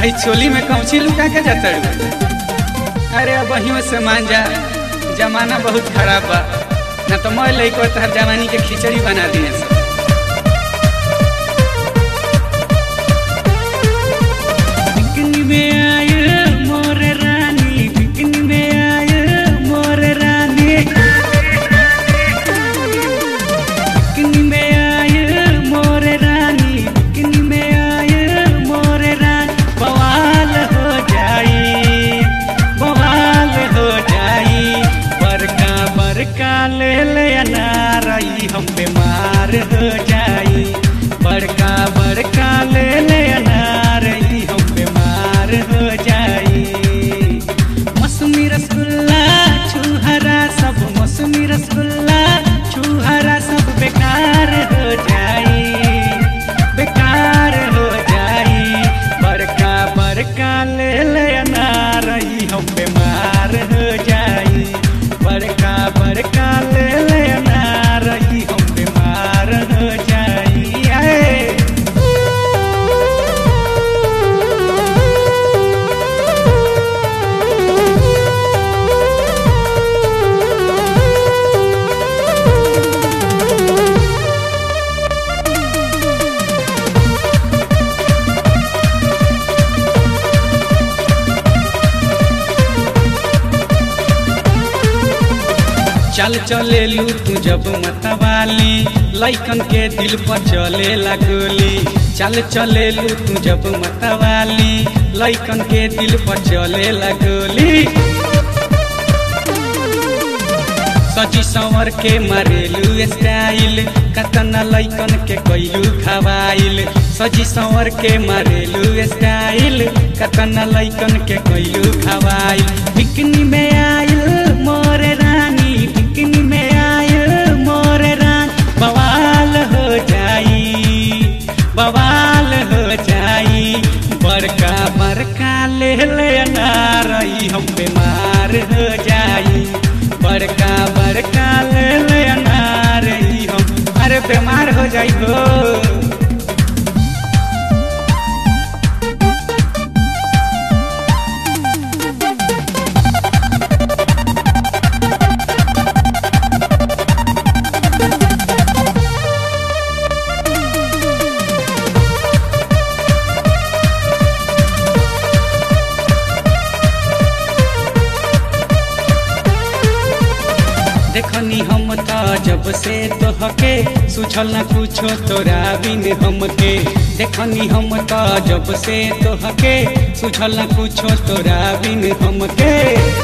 आई चोली में कौची लुका के जाता अरे अब वहीं से मान जा जमाना बहुत खराब बा ना तो मैं लइको तहर जवानी के खिचड़ी बना दिए सब बिकनी में आए मोर रानी बिकनी में आए मोर रानी बिकनी में आए मोर रानी बिकनी में आए मोर रानी बवाल हो जाई बवाल हो जाई बरका बरका ले ले अनारई हम बीमार हो जाई बड़का बड़का ले ले अनारई हम बीमार हो जाई मौसमी रसगुल्ला छुहरा सब मौसमी रसगुल्ला छुहरा सब बेकार हो जाई बेकार हो जाई बड़का बड़का ले ले अनारई हम बीमार हो जाई बड़का बड़का ले ले अनारई हम बीमार हो जाई आए चल चले लू तू जब मतवाली लइकन के दिल पर चले लगोली चल चले लू तू जब मतवाली लइकन के दिल पर चले लगोली सजी संवर के मारेलू स्टाइल कतना लइकन के कैलू खवाइल सजी संवर के मारेलू स्टाइल कतना लइकन के कैलू खवाइल बिकनी में आइल मोर रानी बिकनी में आइल मोर रान बवाल हो जाई बवाल हो जाई बड़का बड़का ले ले अनारई हम बीमार हो जाई बड़का बड़का ले ले अनारई हम अरे बीमार हो जाई हो देखनी हम त जब से तोहके सुझल न कुछो तोरा बिन हमके देखनी हम त जब से तोहके सुझल न कुछो तोरा बिन हमके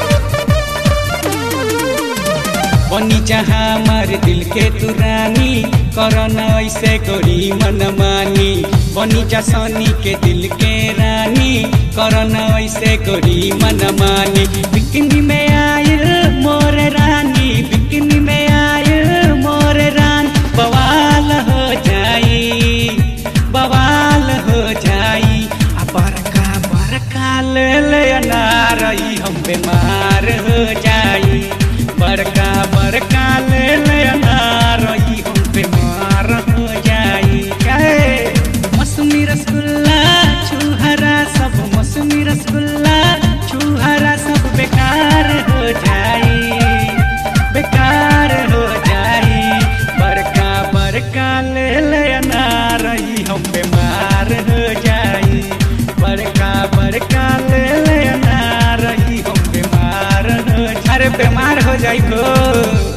बनी जहाँ हमार दिल के तू रानी करन ऐसे गोरी मन मानी बनी जा सनी के दिल के रानी करन ऐसे गोरी मन मानी बिकनी में आयल मोर रानी बिकनी में आयल मोर रान बवाल हो जाई बवाल हो जाई आ बड़का बड़का ले ले अनारई हम बीमार हो जाई बड़का बड़का ले ले अनारई हम बीमार हो जाई काहे मौसमी रसगुल्ला छुहरा सब मौसमी रसगुल्ला छुहरा सब बेकार हो जाई बेकार हो जाई बड़का बड़का ले ले अनारई हम बीमार हो जाई बड़का बड़का ले ले अनारई हम बीमार हो अरे बीमार हो जाई हो